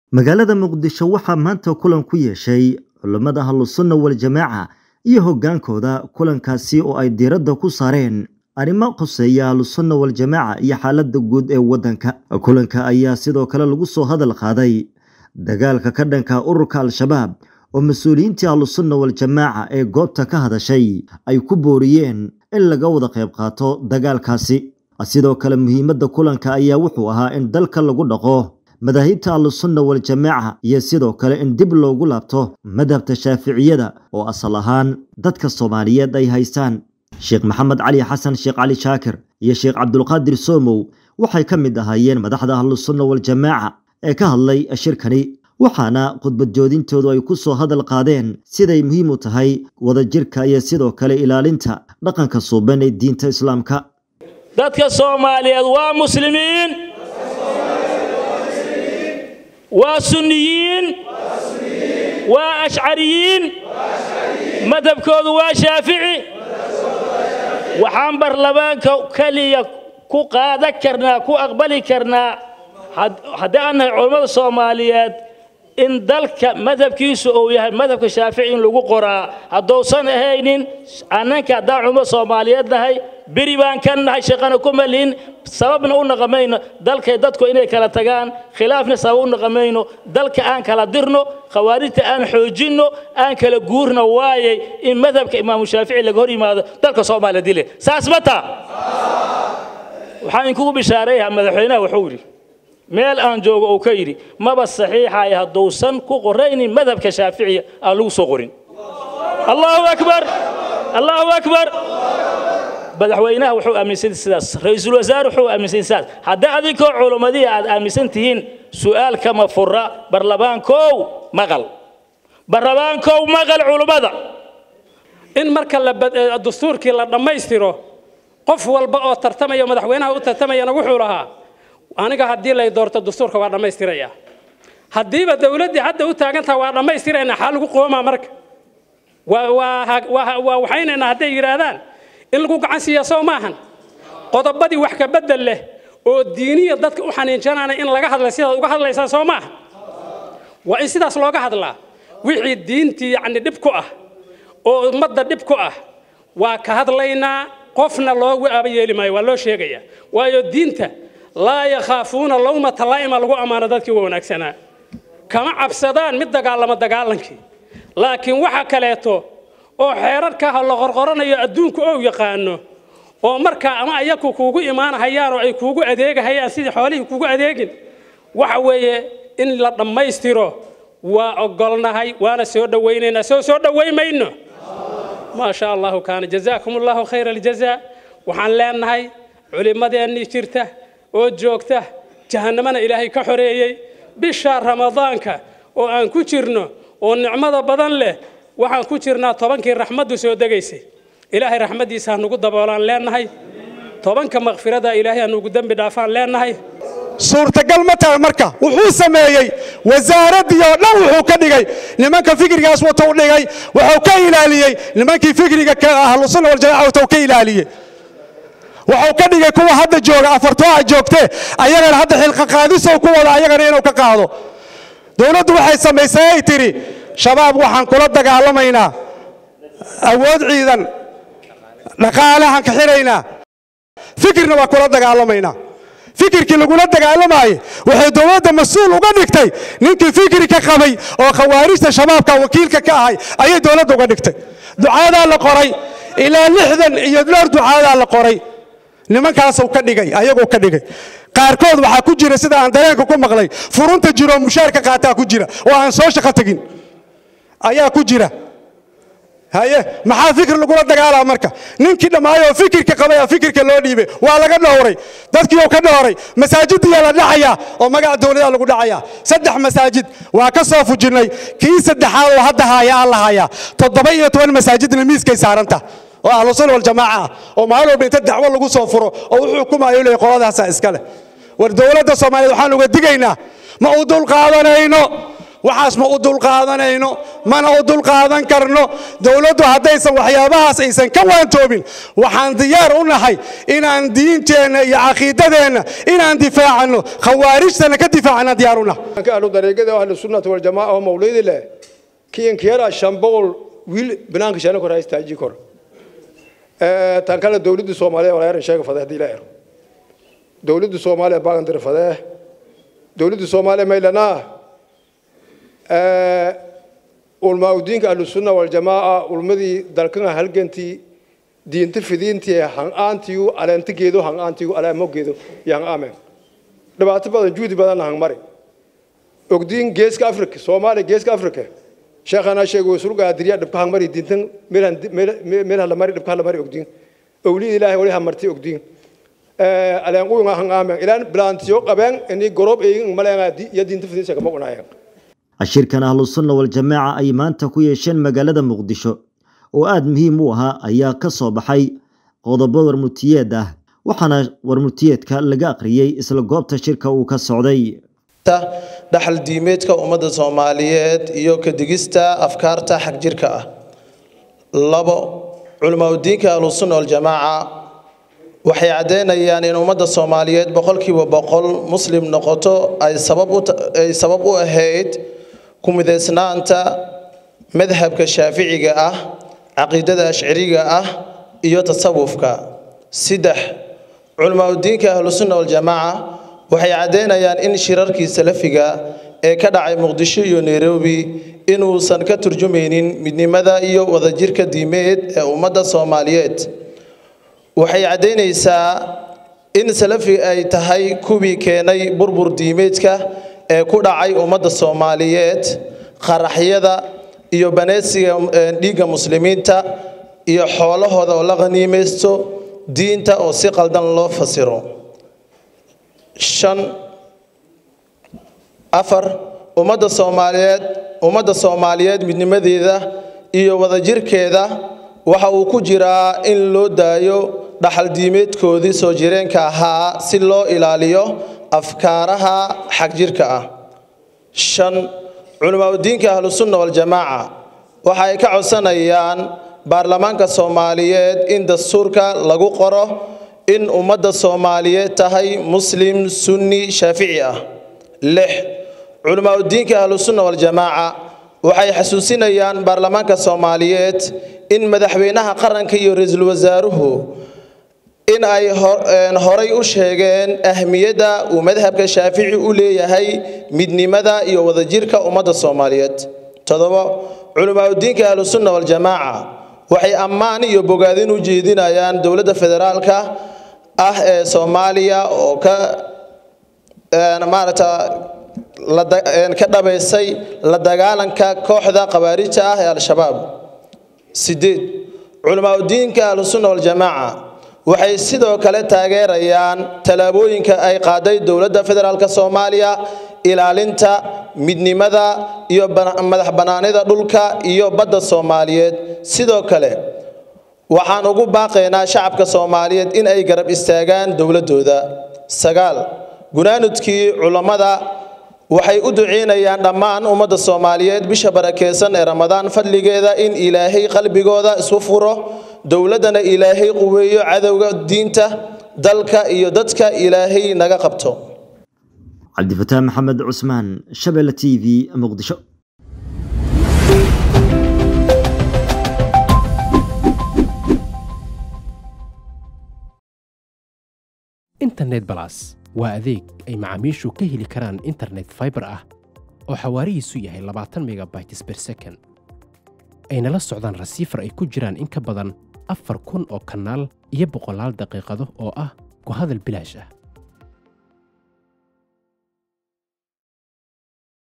magaalada muqdisho waxaa maanta kulan ku yeeshay culammada ahlusunna waljamaaca iyo hoggaankooda kulankaasi oo ay diiradda ku saareen arrimo khuseeya ahlusunna waljamaaca iyo xaaladda guud ee waddanka kulanka ayaa sidoo kale lagu soo hadal qaaday dagaalka ka dhanka ururka al-shabaab oo mas-uuliyiintii ahlusunna waljamaaca ee goobta ka hadashay ay ku booriyeen in laga wada qayb qaato dagaalkaasi sidoo kale muhiimadda kulanka ayaa wuxuu ahaa in dalka lagu dhaqo madaahibta ahlusunna waljamaaca iyo sidoo kale in dib loogu laabto madhabta shaaficiyada oo asal ahaan dadka soomaaliyeed ay haystaan sheekh maxamed cali xasan sheekh cali shaakir iyo sheekh cabdulqaadir soomow waxay ka mid ahaayeen madaxda ahlusunna waljamaaca ee ka hadlay shirkani waxaana khudbad joodintoodu ay ku soo hadal qaadeen siday muhiim u tahay wadajirka iyo sidoo kale ilaalinta dhaqanka suuban ee diinta islaamka dadka soomaaliyeed waa muslimiin waa sunniyiin waa ashcariyiin madhabkoodu waa shaafici waxaan barlamaanka keliya ku qaadan karnaa ku aqbali karnaa haddii aan nahay culammada soomaaliyeed in dalka madhabkiisu uu yahay madhabka shaafici in lagu qoraa haddousan ahaynin annanka haddaan culammada soomaaliyeed nahay beri baan ka nahay shaqana ku malihin sababna u naqamayno dalkay dadku inay kala tagaan khilaafna sabab u naqamayno dalka aan kala dirno khawaarijta aan xoojinno aan kala guurno waayay in madhabka imaamu shaafici laga hor yimaado dalka soomaaliya dile saas ma taa waxaan inkugu bishaareeyahaa madaxweynaha wuxuu yidhi meel aan joogo uu ka yidhi maba saxiixaya hadduusan ku qoraynin madhabka shaaficiya aan lagu soo qorin allahu akbar allahu akbar madaxweynaha wuxuu aaminsan sidaas ra-iisul wasaare wuxuu aaminsan sidaas haddii adinkoo culimmadii aad aaminsan tihiin su'aal kama fura barlabaankow maqal barlabaankow maqal culummada in marka dastuurkii la dhammaystiro qof walba oo tartamaya madaxweynaha u tartamayana wuxuu lahaa aniga haddii lay doorto dastuurka waa dhammaystiraya haddiiba dowladdii hadda u taagantaha waa dhammaystirayna xaa lagu qoomaa marka waa waxaynaynaa hadday yidhaahdaan in lagu gacan siiya soo maahan qodobadii wax ka beddel leh oo diiniya dadka u xaniinjanaana in laga hadla sidaad uga hadlaysaa soo maaha waa in sidaas looga hadlaa wixii diintii yacni dhib ku ah oo ummadda dhib ku ah waa ka hadlaynaa qofna loogu aabayeeli maayo waa loo sheegayaa waayo diinta laa yakhaafuuna lawmata laa'ima lagu ammaano dadkii wa wanaagsanaa kama cabsadaan mid dagaalama dagaalankii laakiin waxa kaleeto oo xeerarkaaha la qorqoranayo adduunku ou yaqaano oo markaa ama ayaku kuugu imaanahayaan oo ay kuugu adeegahayaan sidii xoolihii kuugu adeegin waxa weeye in la dhammaystiro waa ogolnahay waana soo dhowaynaynaa soo soo dhowayn mayno maa sha allahu kaana jazaakum allahu khayra aljazaa waxaan leenahay culimmadeennii jirta oo joogta jahannamana ilaahay ka xoreeyey bisha ramadaanka oo aan ku jirno oo nicmada badan leh waxaan ku jirnaa tobankii raxmaddu soo degaysay ilaahay raxmaddiisa hanugu daboolaan leenahay tobanka makfirada ilaahay hanugu dembi dhaafaan leenahay suurtagal ma tahay marka wuxuu sameeyey wasaaraddii oo dhan wuxuu ka dhigay nimanka fikrigaas watou dhigay wuxuu ka ilaaliyey nimankii fikriga ahlusunna waljamaca watou ka ilaaliyey wuxuu ka dhigay kuwa hadda jooga afartooa joogtee ayagana hadda xilqaqaadisow ku wada ayagana inuu ka qaado dowladdu waxay samaysay ay tidhi shabaab waxaan kula dagaalamaynaa awood ciidan dhaqaalahaan ka xidhaynaa fikirna waa kula dagaalamaynaa fikirkii lagula dagaalamaaye waxay dowladda mas-uul uga dhigtay ninkii fikri ka qabay oo khawaarijta shabaabka wakiilka ka ahay ayay dowladda uga dhigtay ducaadaa la qoray ilaa lixdan iyo dhowr ducaadaa la qoray nimankaasuu ka dhigay ayaguu ka dhigay qaarkood waxaa ku jira sida aan dareenka ku maqlay furunta jiroo mushaarka qaataa ku jira oo aan soo shaqo tegin ayaa ku jira haye maxaa fikir lagula dagaalaa marka ninkii dhammaayoo fikirka qabaya fikirka loo dhiibay waa laga dhowray dadkii oo ka dhowray masaajidiyaa la dhacayaa oo magaca dowladaa lagu dhacayaa saddex masaajid waa ka soo fujinnay kii saddexaad oo hadda haaya aan la hayaa toddoba iyo toban masaajidna miiskay saaranta oo ahlusunna waljamaaca ah oo maalin walba inta dacwo lagu soo furo oo wuxuu kumaayo leeyahy qoladaasaa iska leh war dowladda soomaaliyeed waxaan uga digaynaa ma u dulqaadanayno waxaas ma u dulqaadanayno mana u dulqaadan karno dowladdu haddaysan waxyaabahaas aysan ka waantoobin waxaan diyaar u nahay inaan diinteenna iyo caqiidadeenna inaan difaacanno khawaarijtana ka difaacana diyaar u nahay ahlu dariiqada ahlu sunnati wal jamaa oo mawlidi leh kiin kiyara shan boqol wiil banaanka shana kor haystaaji kor ee tan kale dowladda Soomaaliya wala yaran sheega fadeeh diila yar dowladda Soomaaliya baagan dir fadeeh dowladda Soomaaliya meelana ee ulma udiinka ahlu sunna wal jamaa ulmadii dalkan halgantii diinta fidiintii han aantiyu alantigeedo han aantiyu alaamogeedo yan aamen dhibaato badan juudi badan han mari ogdiin geeska afrika soomaaliya geeska afrika sheekhana sheego sulga adriya dhibka han mari diintan meelan meel hala mari dhibka hala mari ogdiin awliyada ilaahay wali han marti ogdiin ee alaan quyunga han aamen ilaan bilaantiyo qabeen ini gorob eegin maleenga ya diinta fidiinsa kama qunayeen shirkan ahlusunna waljamaaca ay maanta ku yeesheen magaalada muqdisho oo aada muhiim u ahaa ayaa ka soo baxay qodobo warmurtiyeed ah waxaana warmurtiyeedka laga akhriyey isla goobta shirka uu ka socday dhaxal diimeedka ummadda soomaaliyeed iyo ka digista afkaarta xagjirka ah labo culimaadudiinka ahlusunna waljamaaca waxay caddeynayaan in ummadda soomaaliyeed boqolkiiba boqol muslim noqoto ay sabab u ahayd ku midaysnaanta madhabka shaaficiga ah caqiidada ashcariga ah iyo tasawufka saddex culimaadudiinka ahlusunna waljamaaca waxay caddeynayaan in shirarkii salafiga ee ka dhacay muqdisho iyo nairobi inuusan ka turjumaynin midnimada iyo wadajirka diimeed ee ummadda soomaaliyeed waxay caddaynaysaa in salafi ay tahay kuwii keenay burbur diimeedka ee ku dhacay ummadda soomaaliyeed qaraxyada iyo baneysiga dhiigga muslimiinta iyo xoolahooda oo la qaniimaysto diinta oo si qaldan loo fasiro shan afar ummadda soomaaliyeed ummadda soomaaliyeed midnimadeeda iyo wadajirkeeda waxa uu ku jiraa in loo daayo dhaxal diimeedkoodii soo jireenka ahaa si loo ilaaliyo afkaaraha xagjirka ah shan culimaadudiinka ahlusunna waljamaaca waxa ay ka codsanayaan baarlamaanka soomaaliyeed in dastuurka lagu qoro in ummadda soomaaliyeed tahay muslim sunni shaafici ah lix culimaadudiinka ahlusunna waljamaaca waxay xasuusinayaan baarlamaanka soomaaliyeed in madaxweynaha qaranka iyo ra-iisul wasaaruhu in ay horay u sheegeen ahmiyadda uu madhabka shaafici u leeyahay midnimada iyo wadajirka ummadda soomaaliyeed toddobo culimaadudiinka ahlusunna waljamaaca waxay ammaan iyo bogaadin u jeedinayaan dowladda federaalka ah ee soomaaliya oo ka maaragta ka dhabaysay la dagaalanka kooxda khawaarijta ah ee al-shabaab sideed culimaadudiinka ahlusunna waljamaaca waxay sidoo kale taageerayaan tallaabooyinka ay qaaday dowladda federaalk soomaaliya ilaalinta midnimada iyo madax bannaanida dhulka iyo badda soomaaliyeed sidoo kale waxaan ugu baaqaynaa shacabka soomaaliyeed in ay garab istaagaan dowladooda sagaal gunaanudkii culammada waxay u duceynayaan dhammaan ummadda soomaaliyeed bisha barakeysan ee ramadaan fadligeeda in ilaahay qalbigooda isu furo dowladdana ilaahay quweeyo cadowga diinta dalka iyo dadka ilaahay naga qabto cabdifataax maxamed cusmaan shabeelle t v muqdisho internet balas waa adeeg ay macaamiishu ka heli karaan internet faibar ah oo xawaarihiisu yahay labaatan megabytes ber second ayna la socdaan rasiifar ay ku jiraan in ka badan afar kun oo kanaal iyo boqolaal daqiiqado oo ah ku hadal bilaash ah